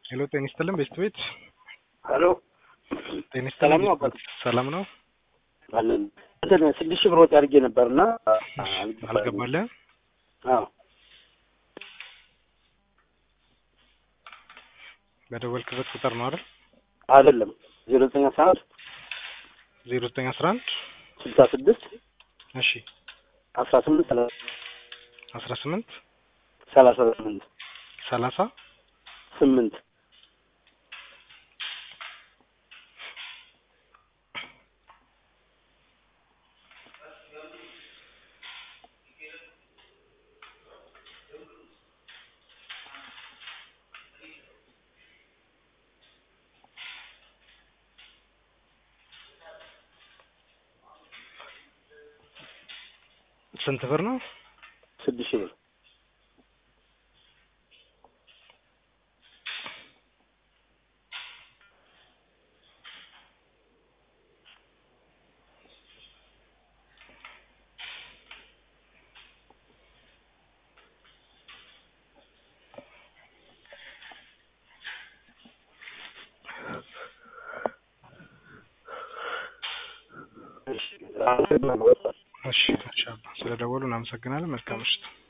ሄሎ ጤና ይስጥልን ቤስት ቤት ሄሎ ጤና ይስጥልን ሰላም ነው ቤስት ቤት ሰላም ነው አለን እንትን ስድስት ሺህ ብር ወጪ አድርጌ ነበርና አልገባልህ አዎ በደወልክበት ቁጥር ነው አይደል አይደለም ዜሮ ዘጠኝ አስራ አንድ ዜሮ ዘጠኝ አስራ አንድ ስልሳ ስድስት እሺ አስራ ስምንት ሰላሳ አስራ ስምንት ሰላሳ ስምንት ሰላሳ ስምንት ስንት ብር ነው ስድስት ሺህ ብር እሺ እሺ አባ ስለ ደወሉ እናመሰግናለን መልካም ምሽት